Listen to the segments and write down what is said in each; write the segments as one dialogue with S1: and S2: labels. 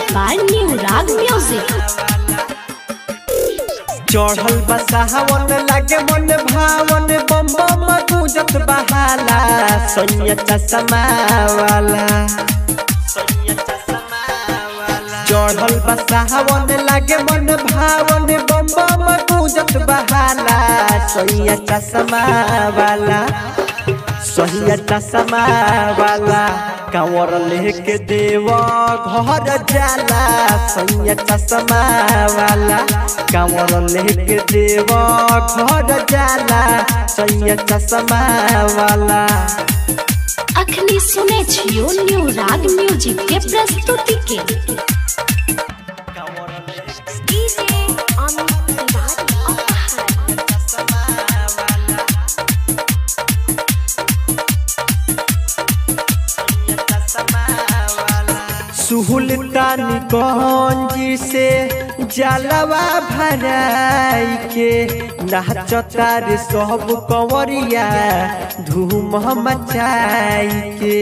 S1: by New Rag Music.
S2: चढ़ल बसावन लागे मन भावन बम बम गुजत बहाला सैया चश्मा वाला चढ़ल बसावन लागे मन भावन बम बम गुजत बहाला सैया चश्मा वाला सहिया चश्मा वाला कांवर लेके देव घर जाला सैया चश्मा वाला कांवर लेके देव घर जाला सैया चश्मा वाला
S1: अखनी सुने छियो न्यू राग म्यूजिक के प्रस्तुति के डीजे अमित तिवारी अपहर
S2: सुहुलतानी गंजी से जलवा भराई के नाचता रे सब कंवरिया धूम मचाई के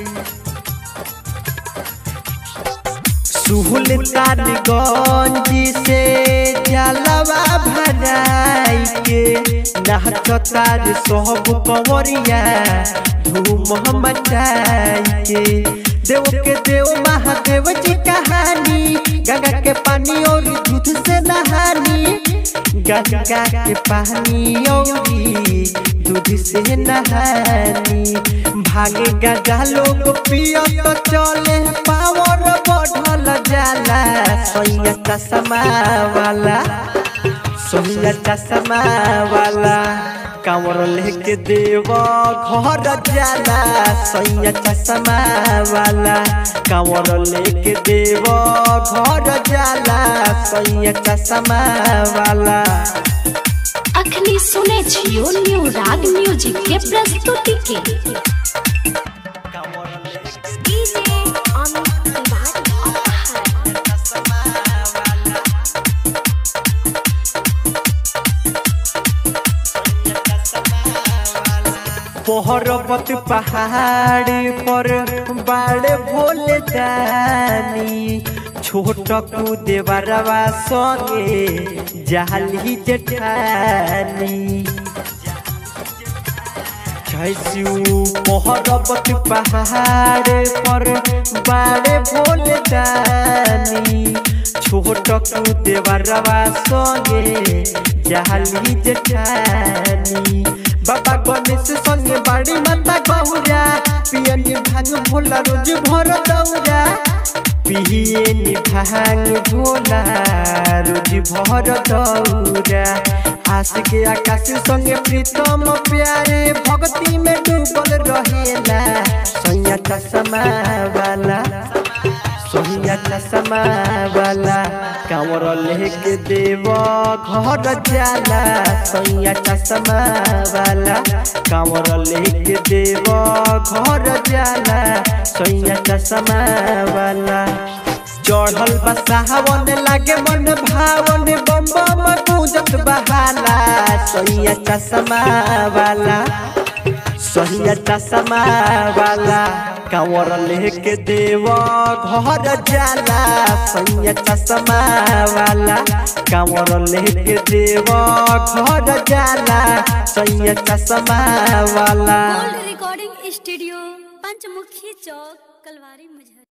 S2: सुहुलतानी गंजी से जलवा भराई के नाचता रे सब कंवरिया धूम मचाई के देव के देव महादेव जी कहानी गंगा के पानी और दूध से नहानी गंगा के पानी और दूध से नहानी भागे गंगा लोग पियो तो चले पावर बढ़ल जाला सैया चश्मा वाला सोहिया चश्मा वाला कांवर लेके देव घर जाला सैया चश्मा वाला कांवर लेके देव घर जाला सैया चश्मा वाला
S1: अखनी सुने छियो न्यू राग म्यूजिक के प्रस्तुति के डीजे अमित तिवारी अपहर
S2: पर्वत पहाड़ पर बाड़े भोले जानी छोट कूदे बरवा संगे जाली जेठानी कैसू पर्वत पहाड़ पर बाड़े भोले जानी छोट कूदे बरवा संगे जाली जेठानी बाबा गणेश संगे बाड़ी माता गौरा पियनी भांग भोला रोज भर दौरा पियनी भांग भोला रोज भर दौरा आस के आकाश संगे प्रीतम प्यारे भक्ति में डूबल रहेला सैया चश्मा वाला सोहिया चश्मा वाला कांवर लेके देव घर जाला सोहिया चश्मा वाला कांवर लेके देव घर जाला सोहिया चश्मा वाला चढ़ल बसावन लागे मन भावन बम बम पूजत बहाला सोहिया चश्मा वाला सोहिया चश्मा वाला कांवर लेके देव घर जाला सोहिया चश्मा वाला कांवर लेके देव घर जाला सोहिया चश्मा वाला
S3: गोल्ड रिकॉर्डिंग स्टूडियो पंचमुखी चौक कलवारी मुजहर